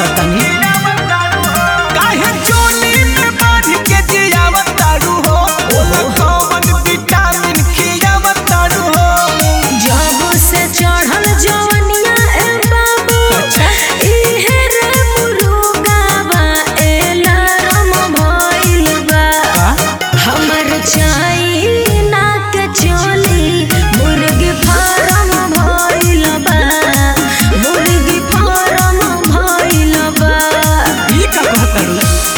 तनी काहे चोली में बांध के जियावत तारू हो ओला कौन विटामिन खियावत तारू हो जब से चढ़ल जवनिया ए बाबू अच्छा। इहे रे मुरुगावा एलारम भइल बा हमर चाइना के चोली मुर्गी फार्म भइल बा मुर्गी फार्म भइल बा ई का कहतारू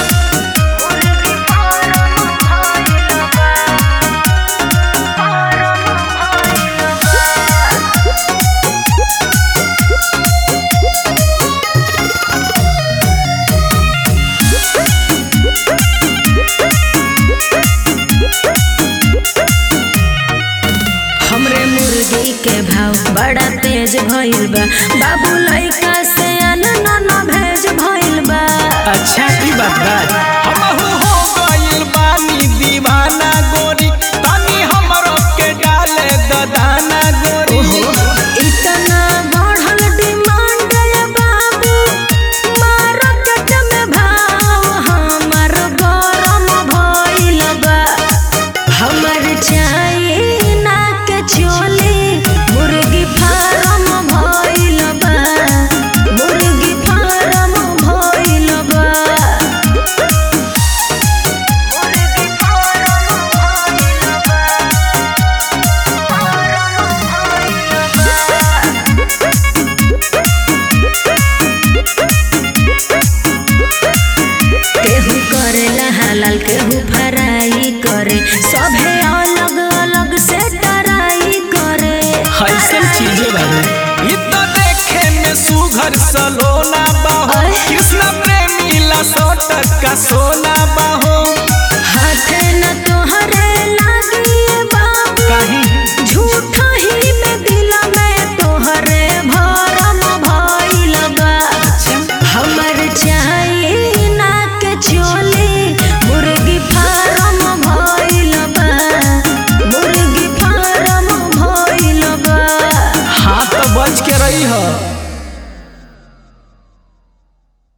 हमरे मुर्गी के भाव बड़ा तेज भइल बा बाबू लइका से अनना न भेज भइल बा अच्छा ई बात बा हमहू हो गइल बानी दीवाना गोरी तनी हमरो के डाले द दाना गोरी इतना बढ़ल डिमांड है बाबू मार्केट में भाव हमर गरम भइल बा हमर चाइना के चोली मुर्गी फार्म भइल बा मुर्गी फार्म भइल बा मुर्गी फार्म भइल बा केहू करेला हलाल केहू फ्राई करे सभे अलग अलग से टराई करे ऐसन चीजें बारे ई तो देखे में सुघर सलोना बाहो अय। कृष्ण प्रेमी ला सौ टका सोना बाहो